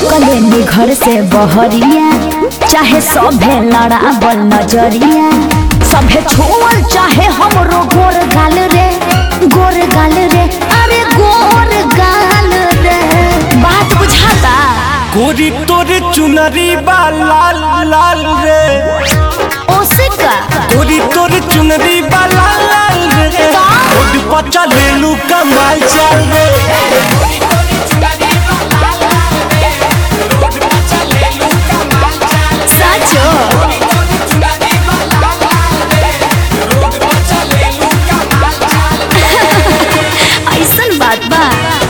निकले नी घर से बहरिया चाहे सभे लड़ावल नजरिया सभे छुअल चाहे हमरो गोर गाल रे गोर गाल रे अरे गोर गाल रे बात बुझाता गोरी तोरे चुनरी बा लाल लाल रे ओसिका गोरी तोरे चुनरी बा लाल लाल रे रोड पर चलेलू कमाल चाल रे साचो ऐसन बात बा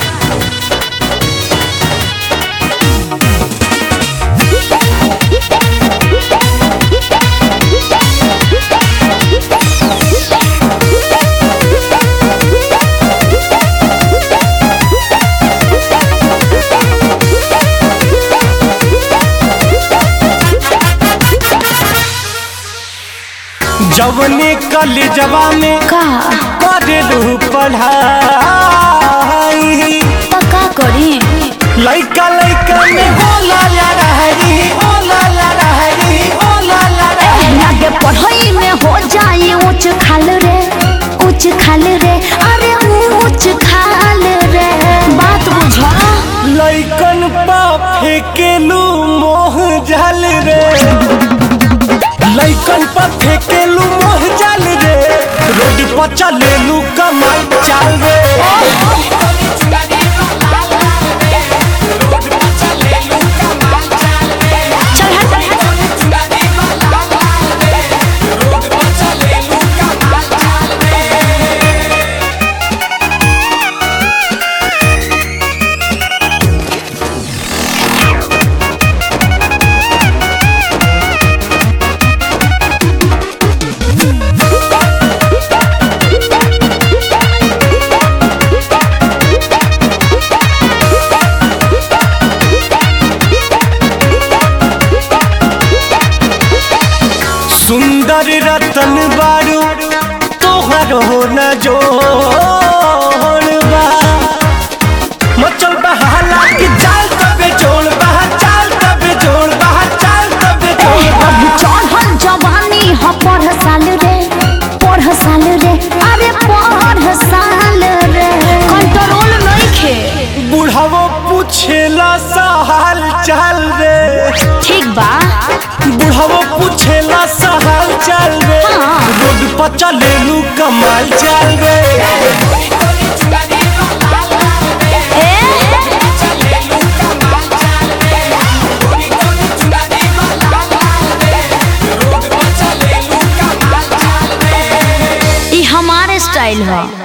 जवने कलेजवा में का करेलू पढ़ाई पक्का करी लइका लइका में होला लड़ाई होला लड़ाई होला लड़ाई आगे पढ़ाई में हो जाए ऊंच खाल रे ऊंच खाल रे अरे ऊंच खाल रे बात बुझा लइकन पा फेकेलू मोह जल रे लइकन पा फेकेलू मोह जल रे रोड पर चलेलू कमाल चाल रे चल हट सुंदर रतन बारू तोहर हो न जोड़बा मचल बहाला की चाल तबे जोड़ बहा चाल तबे जोड़ बहा चाल तबे जोड़ अभी चढ़ल जवानी ह पढ़ साल रे पढ़ साल रे अरे पढ़ साल रे कंट्रोल नइखे बुढ़ावो पूछेला सा हाल चाल रे ठीक बा बुढ़ावो पूछेला सा हाल चाल रे हाँ। रोड पर चलेलू कमाल चाल रे ई हमारे स्टाइल है